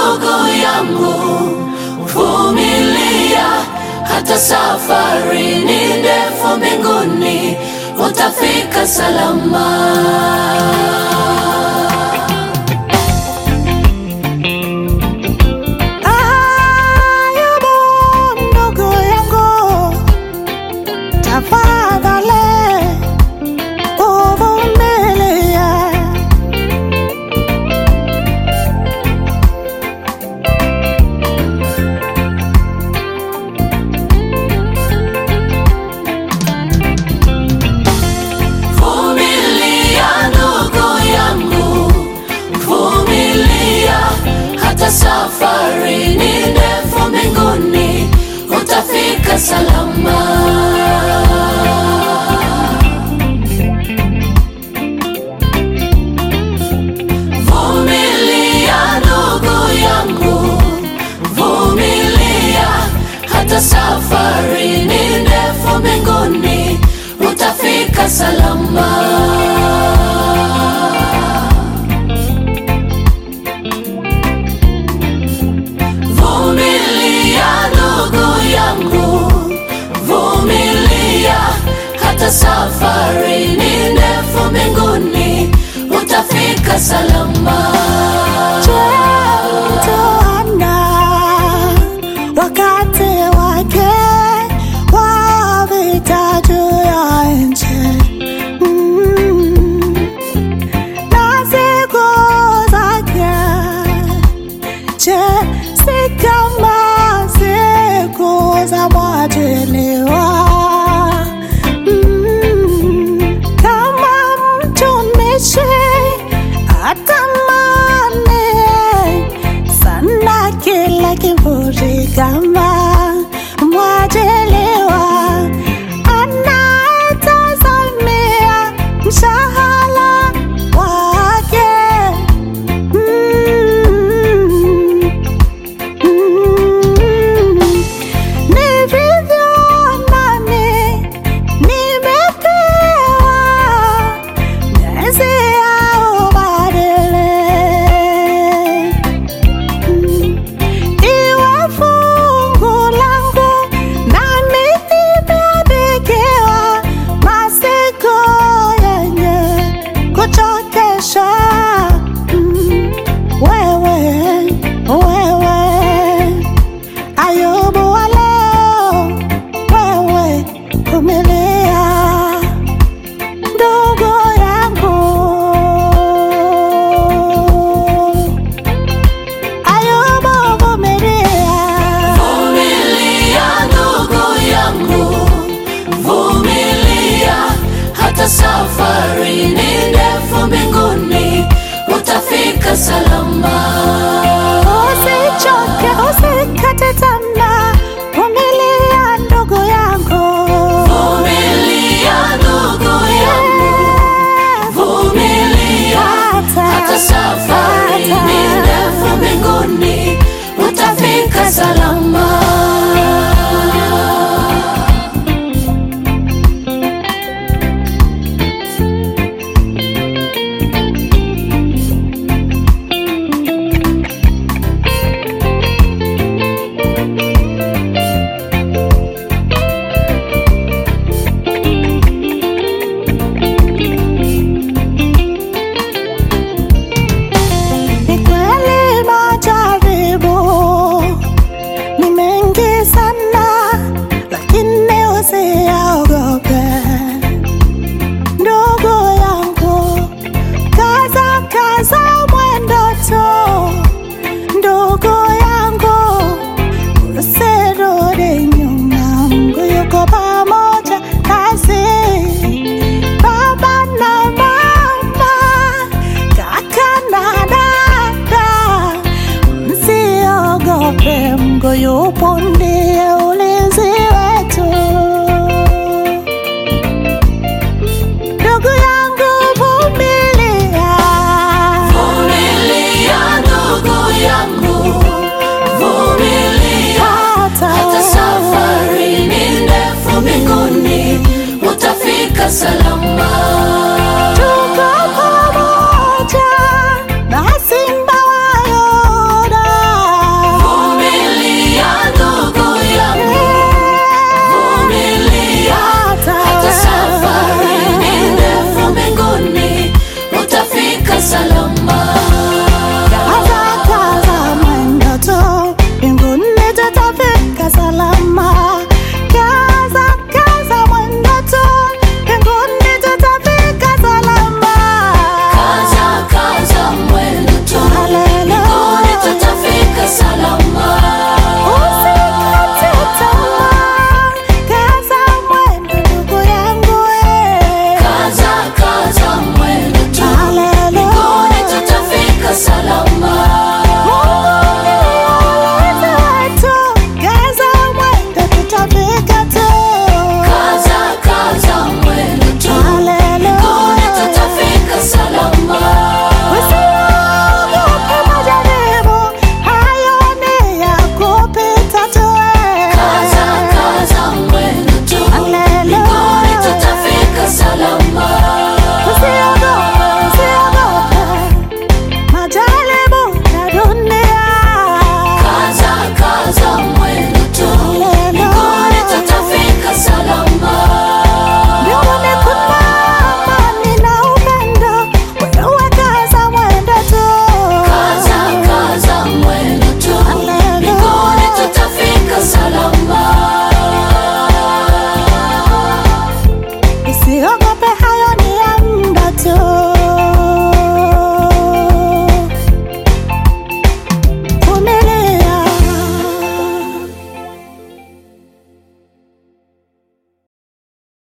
ndugu yangu, vumilia, hata safari ni ndefu mbinguni, utafika salama. Ayubu ndugu yangu, tafadhali uvumilie. Vumilia ndugu yangu, vumilia, hata safari ni ndefu mbinguni, utafika salama. Vumilia ndugu yangu, vumilia, hata safari ni ndefu mbinguni, utafika salama. Vumilia ndugu yangu, vumilia, hata safari ni ndefu mbinguni, utafika salama. Mtoana wakati wake wa vita juu ya nchi Mm. na siku zake, je, si kama siku za mwajiliwa? Mm. Kama mtumishi atamani sana kila kiburi kama mwajiliwa anayetazamia mshahara wake Mm. Mm. Ni vivyo nami nimepewa miezi ya ubadili. Iwe fungu langu nami nimeandikiwa masiku yenye kuchokesha. Mm, Wewe, wewe Ayubu wa leo, wewe vumilia, ndugu yangu. Ayubu vumilia, Vumilia ndugu yangu, vumilia, hata safari ni ndefu mbinguni, utafika salama. usichoke, usikate tamaa, vumilia ndugu yangu. Vumilia ndugu yangu, vumilia, hata safari ni ndefu mbinguni, utafika salama. Ni kweli majaribu ni mengi sana, lakini usiogope ndugu yangu, kaza kaza mwendo tu ndugu yangu, usirudi nyuma, Mungu yuko pamoja nasi. Baba na mama, kaka na dada, msiogope, Mungu yupo, ndiye ulinzi wetu. Ndugu yangu, vumilia, Vumilia ndugu yangu, vumilia, hata safari ni ndefu mbinguni, utafika salama.